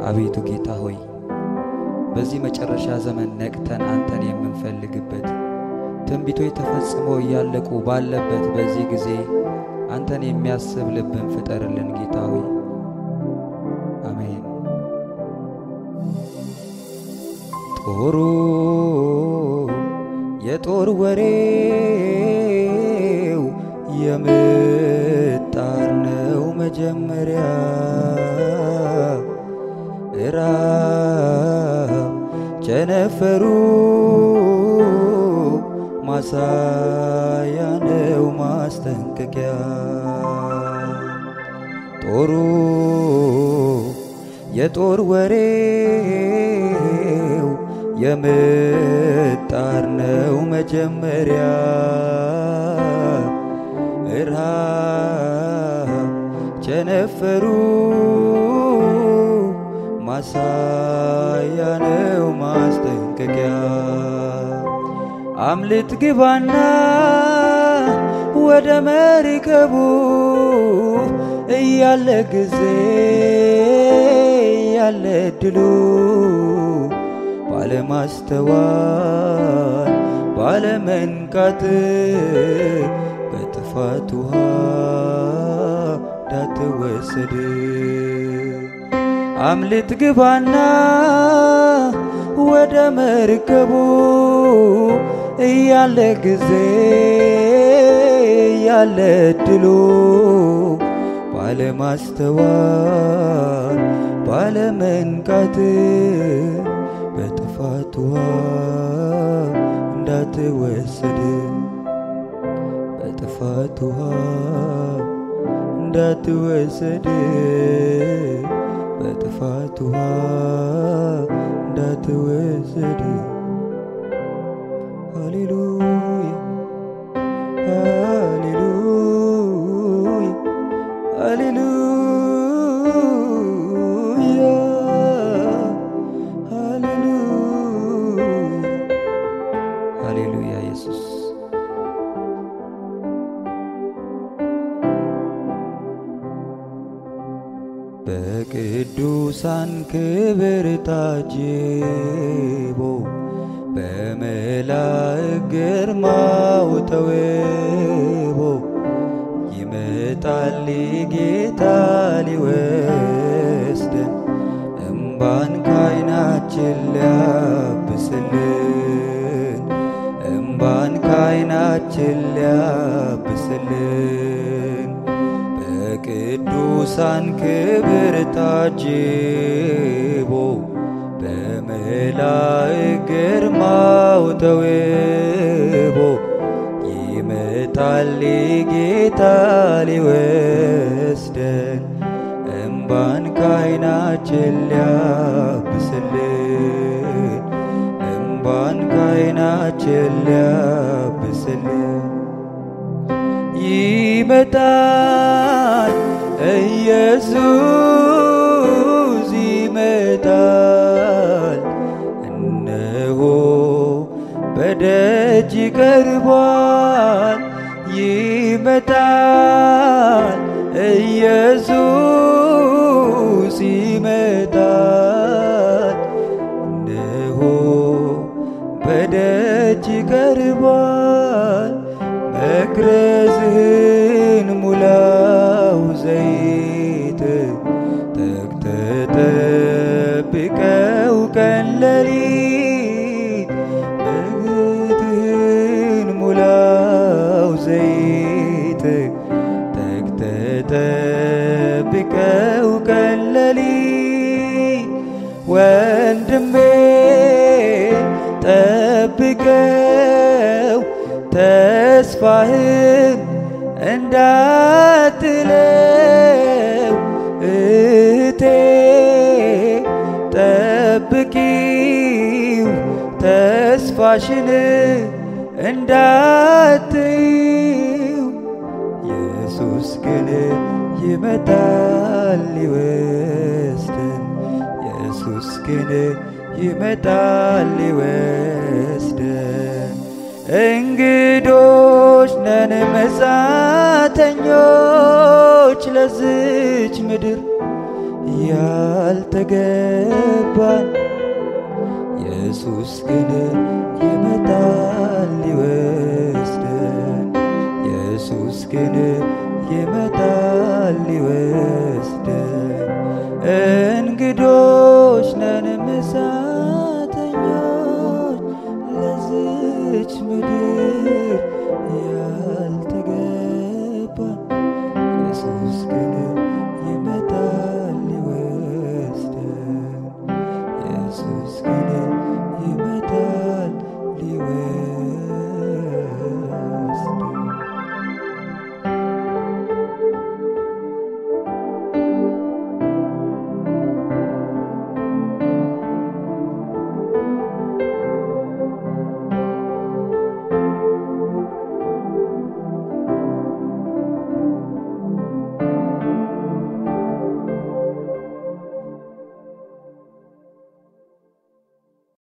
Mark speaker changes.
Speaker 1: አቤቱ ጌታ ሆይ በዚህ መጨረሻ ዘመን ነቅተን አንተን የምንፈልግበት ትንቢቶች ተፈጽሞ እያለቁ ባለበት በዚህ ጊዜ አንተን የሚያስብ ልብን ፍጠርልን ጌታ ሆይ አሜን። ጦሩ የጦር ወሬው የምጣር ነው መጀመሪያ እራብ ቸነፈሩ ማሳያ ነው ማስጠንቀቂያ ጦሩ የጦር ወሬው የምጣር ነው መጀመሪያ እርሃብ ቸነፈሩ ማሳያ ነው ማስጠንቀቂያ አምልጥ ግባና ወደ መርከቡ እያለ ጊዜ እያለ እድሉ ባለማስተዋል ባለመንቃት በጥፋት ውሃ እንዳትወሰድ አምልጥ ግባና ወደ መርከቡ እያለ ጊዜ እያለ እድሉ ባለማስተዋል ባለመንቃት በጥፋት ውሃ እንዳትወሰድ በጥፋት ውሃ እንዳትወሰድ በጥፋት ውሃ እንዳትወሰድ ሃሌሉያ ሃሌሉያ ሃሌሉያ ሃሌሉያ ሃሌሉያ ኢየሱስ በቅዱሳን ክብር ታጅቦ በመላእክት ግርማው ተውቦ ይመጣል ጌታ ሊወስደን እምባን ካይናችን ሊያብስልን እምባን ካይናችን ሊያብስልን በቅዱሳን ክብር ታጅቦ በመላእክት ግርማው ተውቦ ይመጣል ጌታ ሊወስደን እምባን ካይናችን ሊያብስልን እምባን ካይናችን ሊያብስልን ይመጣል ኢየሱስ ይመጣል እነሆ በደጅ ቀርቧል ይመጣል ኢየሱስ ይመጣል እነሆ በደጅ ቀርቧል መግረዝህን ሙላው ዘይት ተግተህ ጠብቀው ቀን ሌሊት መግትህን ሙላው ዘይት ተግተህ ጠብቀው ቀን ሌሊት ወንድሜ ጠብቀው ተስፋህን እንዳትለው እህቴ ጠብቂው ተስፋሽን እንዳትይው ኢየሱስ ግን ይመጣል ሊወስደን ኢየሱስ ግን ይመጣል ሊወስደን እንግዶች ነን መጻተኞች ለዝች ምድር ያልተገባን ኢየሱስ ግን ይመጣል ሊወስደን ኢየሱስ ግን ይመጣል ሊወስደን